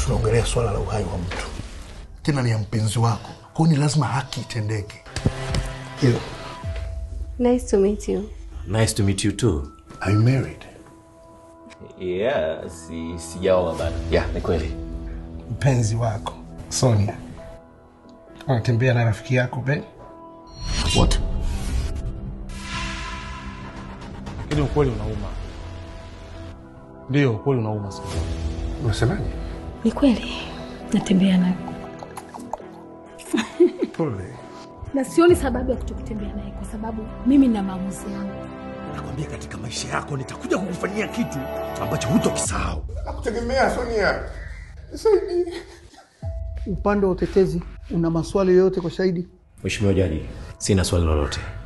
tunaongelea swala la uhai wa mtu, tena ni ya mpenzi wako, kwa hiyo ni lazima haki itendeke. Hilo Nice to meet you. Nice to meet you too. Are you married? Yeah, si sijaoa bado. Yeah, ni kweli. Mpenzi wako Sonia anatembea na rafiki yako Ben. What? Ili ukweli unauma, ndio ukweli unauma sana. Unasemaje? Ni kweli natembea naye Pole. na sioni sababu ya kutokutembea naye kwa sababu mimi na maamuzi yangu. Nakwambia katika maisha yako nitakuja kukufanyia kitu ambacho hutokisahau. Nakutegemea Sonia. Saidie. Upande wa utetezi una maswali yoyote kwa shahidi? Mheshimiwa Jaji, sina swali lolote.